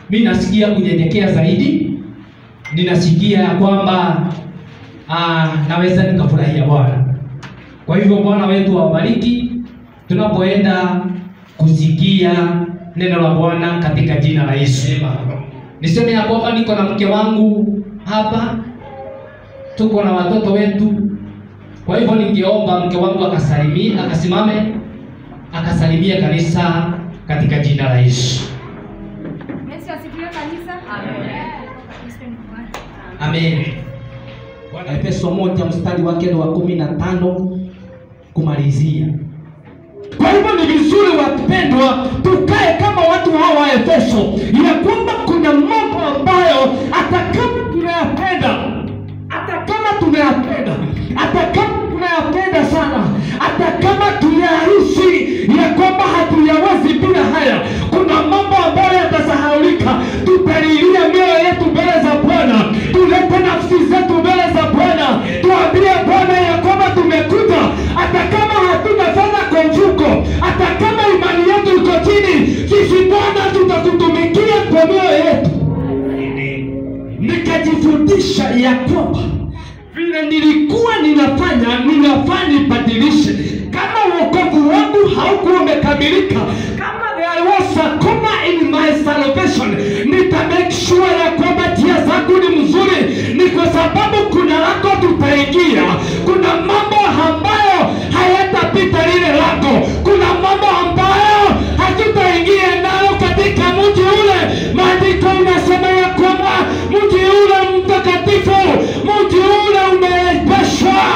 mi nasikia kunyenyekea zaidi ninasikia ya kwamba ah, naweza nikafurahia bwana kwa hivyo bwana wetu awabariki tunapoenda kusikia neno la bwana katika jina la yesu niseme ya kwamba niko na mke wangu hapa tuko na watoto wetu kwa hivyo ningeomba mke wangu akasalimia akasimame akasalimia kanisa katika jina la yesu Yesu asifiwe kanisa. Amen. Kristo ni Bwana. amen efeso moja mstari wake ni wa kumi na tano kumalizia Kwa hivyo ni vizuri wapendwa, tukae kama watu hawa wa Efeso, ya kwamba kuna mambo ambayo hata kama tunayapenda, hata kama tunayapenda, hata kama tunayapenda sana, hata kama tunayahisi ya kwamba hatuyawezi bila haya, kuna mambo ambayo yatasahaulika. Tutalilia mioyo yetu mbele za Bwana, tulete nafsi zetu mbele za Bwana, tuambie Bwana ya kwamba tumekuja, hata kama hatuna fedha kwa mfuko, hata kama imani yetu iko chini, sisi Bwana tutakutumikia kwa mioyo yetu. Nikajifundisha ya kwamba vile nilikuwa ninafanya ninafaa nibadilishe. Kama wokovu wangu haukuwa umekamilika, kama there was a comma in my salvation, nita make sure ya kwamba njia zangu ni mzuri. Ni kwa sababu kuna lango tutaingia, kuna mambo ambayo hayatapita lile lango, kuna mambo ambayo hatutaingia nayo katika mji ule. Maandiko inasema ya kwamba mji ule mtakatifu, mji ule umeepeshwa.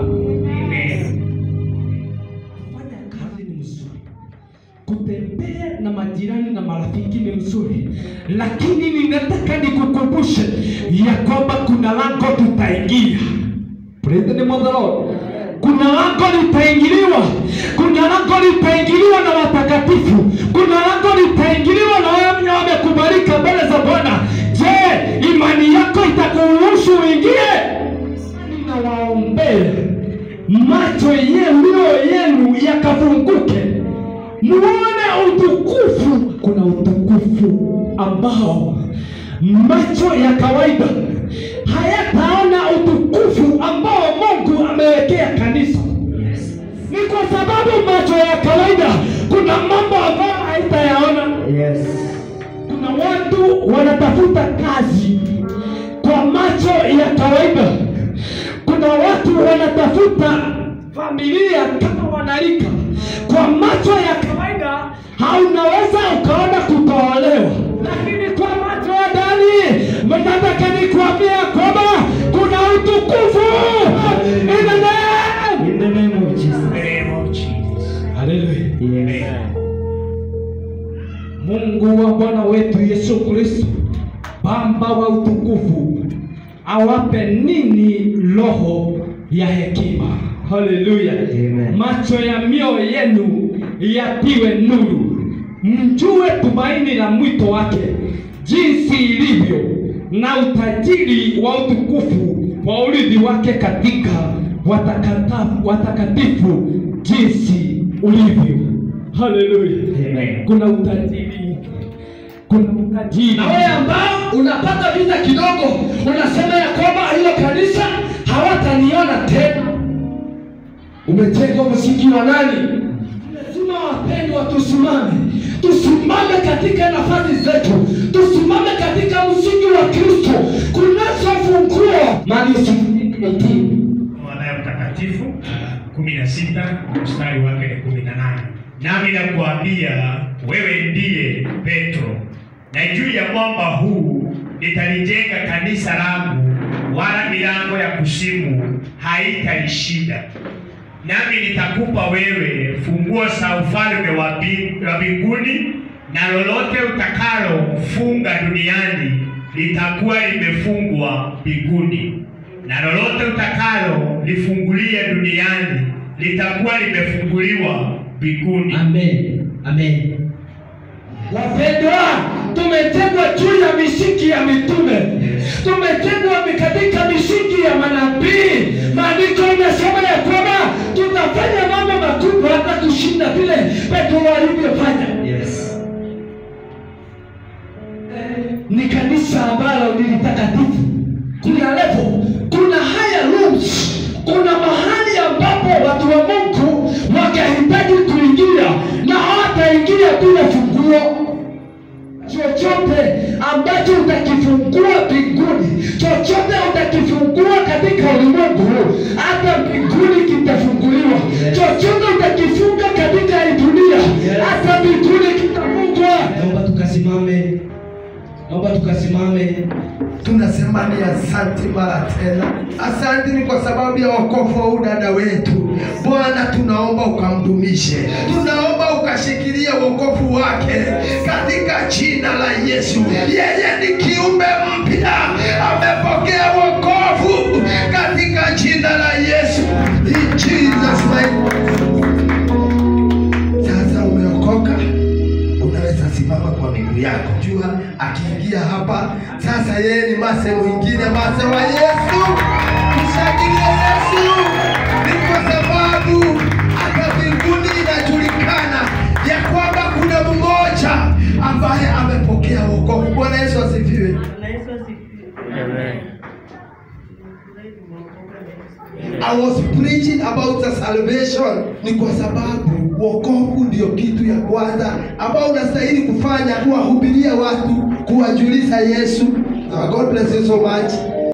Kufanya kazi ni mzuri, kutembea na majirani na marafiki ni mzuri, lakini ninataka nikukumbushe ya kwamba kuna lango tutaingia. Praise the name of the Lord. Kuna lango litaingiliwa, kuna lango litaingiliwa na watakatifu, kuna lango litaingiliwa na wale wenye wamekubalika mbele za Bwana. Je, imani yako itakuruhusu uingie? Ninawaombea macho yenu yenu yakafunguke, muone utukufu. Kuna utukufu ambao macho ya kawaida hayataona utukufu ambao Mungu amewekea kanisa. Ni kwa sababu macho ya kawaida kuna mambo ambayo haitayaona. Kuna watu wanatafuta kazi kwa macho ya kawaida. Kuna watu wanatafuta familia kama wanalika kwa macho ya kawaida, haunaweza ukaona kutoolewa, lakini kwa macho ya ndani, nataka nikuambia kwamba kuna utukufu in the name In the name of Jesus. name of Jesus. Hallelujah. Yes. Mungu wa Bwana wetu Yesu Kristo, Baba wa utukufu, awape nini roho ya hekima. Haleluya. Amen. Macho ya mioyo yenu yatiwe nuru, mjue tumaini la mwito wake jinsi ilivyo, na utajiri wa utukufu wa urithi wake katika watakata- watakatifu jinsi ulivyo. Haleluya. Amen. Kuna utajiri, kuna utajiri. na wewe ambao unapata vita kidogo unasema ya kwamba hilo kanisa hawataniona tena umejenga msingi wa nani lazima wapendwa tusimame tusimame katika nafasi zetu tusimame katika msingi wa kristo kunazo funguo mali usiitii Mathayo mtakatifu kumi na sita mstari wake ni kumi na nane nami nakuambia wewe ndiye Petro, na juu ya mwamba huu nitalijenga kanisa langu, wala milango ya kuzimu haitalishinda. Nami nitakupa wewe funguo za ufalme wa bi- wa mbinguni, na lolote utakalofunga duniani litakuwa limefungwa mbinguni, na lolote utakalo lifungulia duniani litakuwa limefunguliwa mbinguni. amen amen Wapendwa, tumejengwa juu ya misingi ya mitume, tumejengwa katika misingi ya manabii. Maandiko inasema ya kwamba tutafanya mambo makubwa hata kushinda vile Petro alivyofanya. Yes. ni kanisa ambalo ni litakatifu. Kuna level, kuna higher rooms, kuna mahali ambapo watu wa Mungu wakahitaji kuingia na hawataingia bila funguo chochote ambacho utakifungua mbinguni, chochote utakifungua katika ulimwengu, hata mbinguni kitafunguliwa. Chochote utakifunga katika hii dunia, hata mbinguni kitafungwa. Naomba tukasimame, naomba tukasimame. tunasema ni asante mara tena. Asante ni kwa sababu ya wokovu wa huyu dada wetu. Bwana, tunaomba ukamdumishe, tunaomba ukashikilia wokovu wake katika jina la Yesu. Yeye ni kiumbe mpya, amepokea wokovu katika jina la Yesu. In Jesus name. Sasa umeokoka, unaweza simama kwa miguu yako. Jua akiingia hapa sasa, yeye ni mase mwingine, mase wa Yesu. Mshangilie Yesu, ni kwa sababu hata mbinguni inajulikana ya kwamba kuna mmoja ambaye amepokea wokovu. Bwana Yesu asifiwe. I was preaching about the salvation ni kwa sababu wokovu ndio kitu ya kwanza ambao unastahili kufanya, kuwahubiria watu, kuwajulisha Yesu. Uh, God bless you so much.